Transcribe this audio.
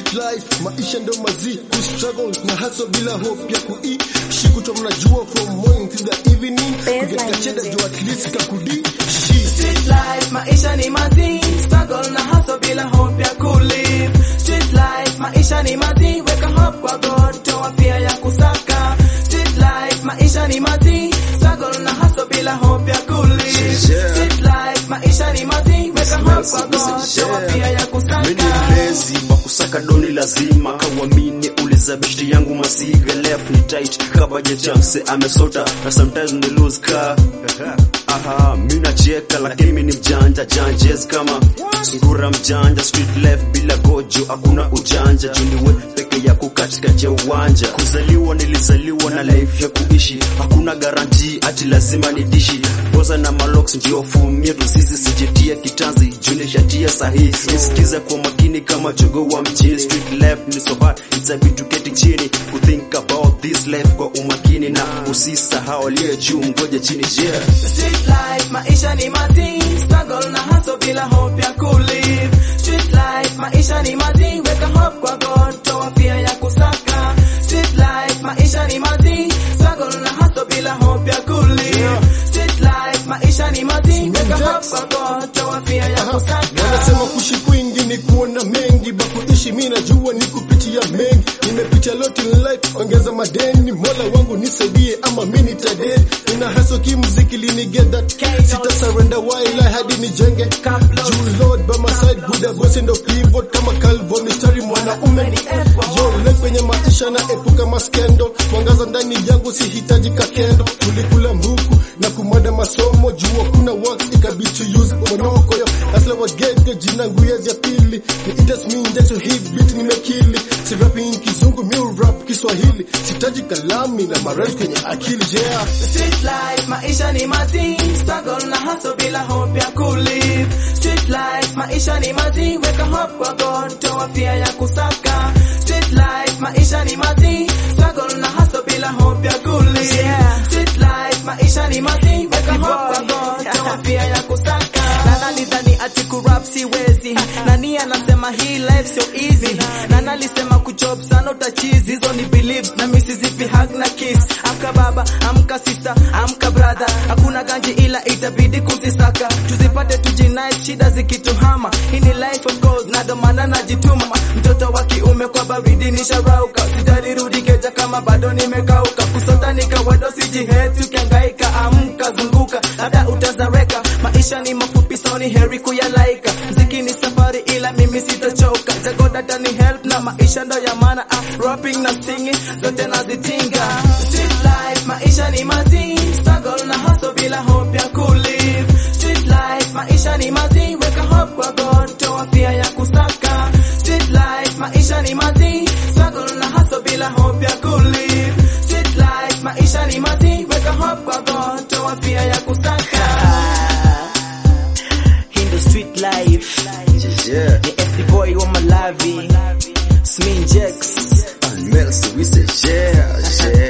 street life maisha ndo mazi ku struggle na hustle bila hope ya kuishi kutwa mnajua from morning till the evening kugeta cheda juu at least kakudi shi Street life, maisha ni mazi, struggle na hustle bila hope ya kulive. Street life, maisha ni mazi, weka hope kwa God, toa pia ya kusaka. Street life, maisha ni mazi, struggle na hustle bila hope ya kulive. Street life, maisha ni mazi, weka hope kwa God, toa pia ya Mimi kusaka. ni mlezi wa kusaka doni lazima kawamini uliza bishti yangu masiga left ni tight kabaje chamse amesota na sometimes ni lose car aha mimi nacheka lakini mimi ni mjanja janjes kama sungura mjanja street left bila gojo hakuna ujanja juniwe peke yako katikati ya uwanja kuzaliwa nilizaliwa na life ya kuishi hakuna garanti ati lazima nidishi boza na malox ndio fumia tu sisi sijitia kitanzi juni shatia sahihi nisikiza kwa makini kama jogo wa mjini street left ni so hard it's a bit to get chini ku think about this life kwa umakini na usisahau aliye juu ngoja chini yeah Street life, maisha ni mazi, struggle na hustle bila hope ya kulive. Street life, maisha ni mazi, weka hope kwa God, toa pia ya kusaka. Street life, maisha ni mazi, struggle na hustle bila hope ya kulive. Street life, maisha ni mazi, weka hope kwa God, toa pia ya kusaka. wanasema kuishi kwingi ni kuona mengi bakuishi mi najua ni kupitia mengi nimepitia lot in life ongeza madeni mola wangu nisaidie ama mi nitadedi nina haso kimziki linigeta sita surrender while I hadi nijenge juu lord by my side buda bosi ndo pivot kama calvo mistari mwanaume yo life kwenye maisha na epuka maskendo mwangaza ndani yangu sihitaji kakendo tulikula mbuku na kumada masomo juu kuna works ikabidi to use monoko yo asla wagege jina nguyezi ya pili ni itas minja so hit beat nimekili si rapping kizungu mi rap kiswahili sitaji kalami na marais kwenye akili yeah Street life, maisha ni mazi, struggle na hustle bila hope ya kulive. Street life, maisha ni mazi, weka hope kwa God, toa pia ya kusaka. Street life, maisha ni mazi, struggle na hustle bila hope ya kulive. Street life, maisha ni mazi, weka hope kwa God, toa pia ya kusaka. Nana lidhani ati kurap siwezi, nani anasema hii life sio easy, nana alisema kujob sana utachizi, hizo ni beliefs na mimi sizipi hug na kiss. Amka baba, amka sister, amka brother, hakuna ganji ila itabidi kuzisaka, tuzipate tujinai, shida zikituhama. Hii ni life of course, na ndo maana najituma. Mtoto wa kiume kwa baridi nisharauka, sijarudi keja kama bado nimekauka, kusota ni kawaida, usijiheti ukihangaika, amka zunguka, labda utazareka. Maisha ni mafupi, so ni heri kuyalaika. Mziki ni safari, ila mimi sitachoka. Jagodata ni help na maisha ndo ya maana. Ah, rapping na singing zote nazitinga. Street life, maisha ni mazi, struggle na hustle bila hope ya kulive. Street life, maisha ni mazi, weka hope kwa God, toa pia ya kusaka. Street life, maisha ni mazi, struggle na hustle bila hope ya kulive. Street life, maisha ni mazi, weka hope kwa God, toa pia ya kusaka. in the street life yeah ni FD boy wa Malawi Smin Jex and Mel so we say yeah yeah